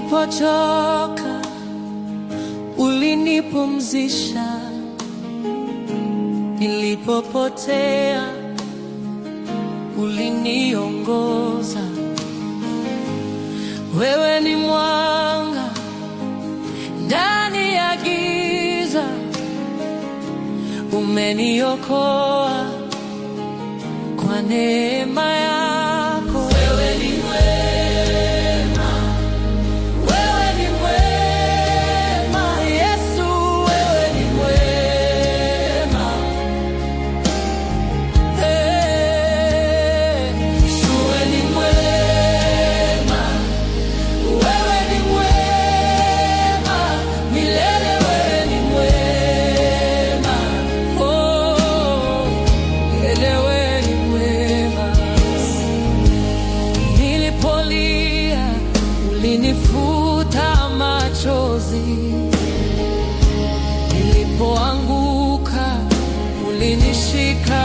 Nilipochoka ulinipumzisha, nilipopotea uliniongoza. Wewe ni mwanga ndani ya giza, umeniokoa kwa neema yako. Wewe ni mwema, wewe ni mwema, Yesu, wewe ni mwema. Hey, wewe ni mwema, wewe ni mwema, milele wewe ni mwema. Oh, milele wewe ni mwema. Nilipolia ulinifuta machozi, nilipoanguka ulinishika